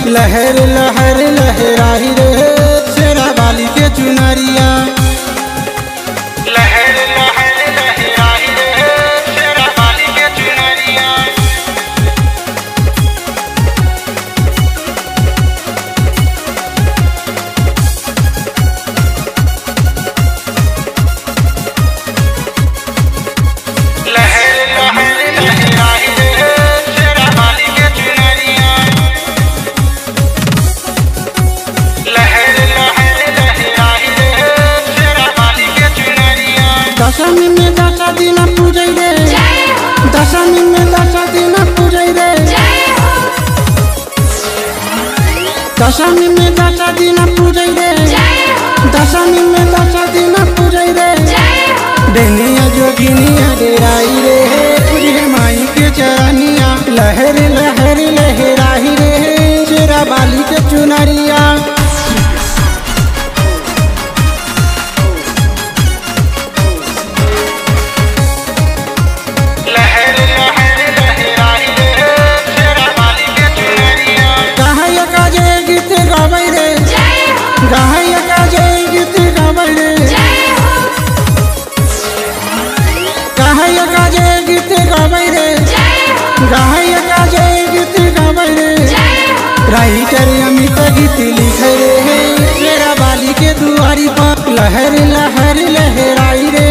लहर लहर लहराही रे शेरा बाली के चुनरिया लहर लहर लहराही रे शेरा बाली के चुनरिया लहर लहर लहराही रे शेरा बाली के चुनरिया लहर लहर लहराही रे शेरा बाली के चुनरिया दशमी में दस दिन पूजै रे दशमी में दस दिन पूजै रे दशमी में दस दिन पूजै रे दशमी में दस दिन पूजै रे डेनिया जोगिनिया डेराई रे पूजे माई के चरनिया लहर लहर लहराही रे शेरा बाली के चुनरिया लहर लहर लहराही रे शेरा बाली के चुनरिया गाहय का जय गीत गाबै रे गाहय का जय गीत गाबै रे गाहय का जय गीत गाबै रे गाहय का जय गीत गाबै रे राइटर अमित गीत लिखे रे शेरा बाली के दुआरी पर लहर लहर लहराई रे